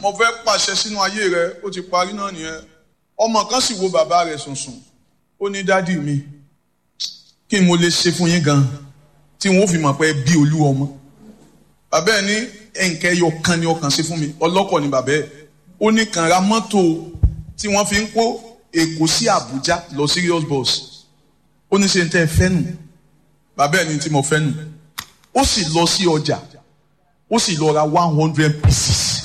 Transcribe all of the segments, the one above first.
mo fẹ́ pàṣẹ sínú ayé rẹ ó ti parí náà nìyẹn ọmọ kan sì wo bàbá rẹ̀ sùnsùn ó ní dádì mi kí n mo lè ṣe fún yín gan tí wọn ò fi mọ̀ pé bí olú ọmọ bàbá ẹ̀ ní ẹ̀ǹkẹ́ ẹyọ kan ni ọkàn ṣe fún mi ọlọ́kọ̀ ni bàbá ẹ̀ ó ní kàn ra mọ́tò tí wọ́n fi ń kó Èkó sí Àbújá lọ serious bus ó ní ṣe ń tẹ́ ẹ fẹ́ nù bàbá ẹ̀ ní tí mo fẹ́ nù ó sì lọ sí ọjà ó sì lọ ra one hundred pieces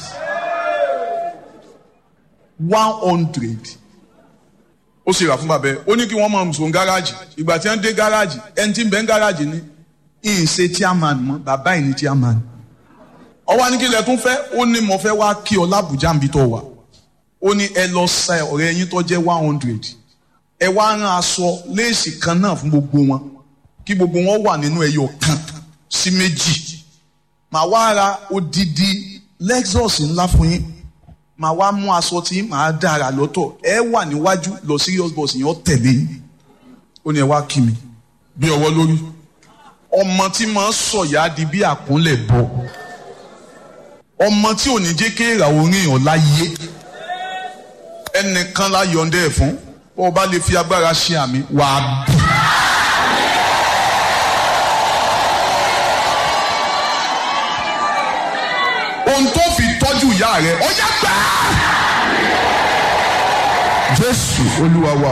one hundred ó sì rà fún bàbá ẹ̀ ó ní kí wọ́n máa sùn gáràjì ìgbà tí wọ́n dé gáràjì ẹni tí ń bẹ ń gáràjì ní ìyìn ṣe chairman mọ́ bàbá ẹ̀ ní chairman ọwọ́ anìkílẹ̀ tún fẹ́ ó ní mo fẹ́ wá kí ọ lábùjá níbi tó wà ó ní ẹ lọ sa ọ̀rẹ́ yín tó jẹ́ one hundred ẹ wá rán aṣọ léèsì kan náà fún gbogbo wọn kí gbogbo wọn wà nínú ẹyọ kan sí méjì màá wá ra odidi Lexus ńlá fún yín màá wá mú aṣọ tí màá dára lọ́tọ̀ ẹ wà níwájú lọ serious bus yẹn ó tẹ̀lé yín ó ní ẹ wá kí mi bí ọwọ́ lórí ọmọ tí máa ń sọ̀yà di bí àkúnlẹ̀ bọ̀ ọmọ tí ò ní jẹ́ kéèrà orin ọ̀ láyé ẹnìkan la yọ̀ǹda ẹ̀ fún bó o bá lè fi agbára ṣe àmì wàá bí. ohun tó fi tọ́jú ìyá rẹ̀ ó yá gbà á. Jésù Olúwa wa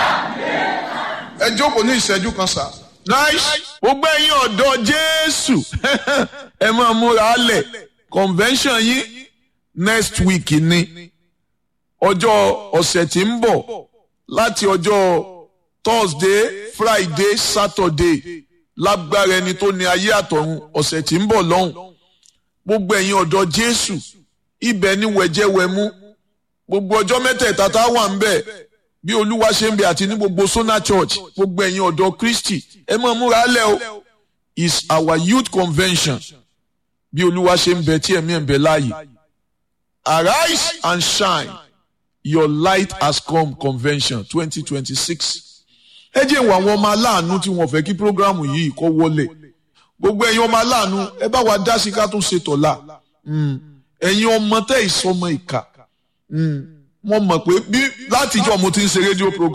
ẹ jókòó ní ìṣẹ́jú kan sá. nice gbogbo ẹ̀yin ọ̀dọ́ Jésù ẹ máa múra lẹ̀ convention yín next week ni ọjọ́ ọ̀sẹ̀ tí ń bọ̀ láti ọjọ́ Thursday Friday Saturday lágbára ẹni tó ní ayé àtọ̀run ọ̀sẹ̀ tí ń bọ̀ lọ́hùn gbogbo ẹ̀yin ọ̀dọ́ Jésù ibẹ̀ ni wẹ̀jẹ̀wẹ̀mú gbogbo ọjọ́ mẹ́tẹ̀ẹ̀ta tá a wà ń bẹ̀ bí Olúwa ṣe ń bẹ àti ní gbogbo Sona Church gbogbo ẹ̀yin ọ̀dọ́ Kristi ẹ máa múra lẹ̀ o is our youth convention bí Olúwa ṣe ń bẹ tí ẹ̀mí ẹ̀ ń bẹ láàyè arise and shine your light has come convention twenty twenty six ẹ jẹ́ ìwà àwọn ọmọ aláàánú tí wọ́n fẹ́ kí prógrámù yìí kó wọlé gbogbo ẹ̀yin ọmọ aláàánú ẹ bá wa dá sí ká tún ṣe tọ̀la ẹ̀yin ọmọ tẹ́ ìsọmọ ìkà wọ́n mọ̀ pé bí látijọ́ mo ti ń ṣe rédíò program.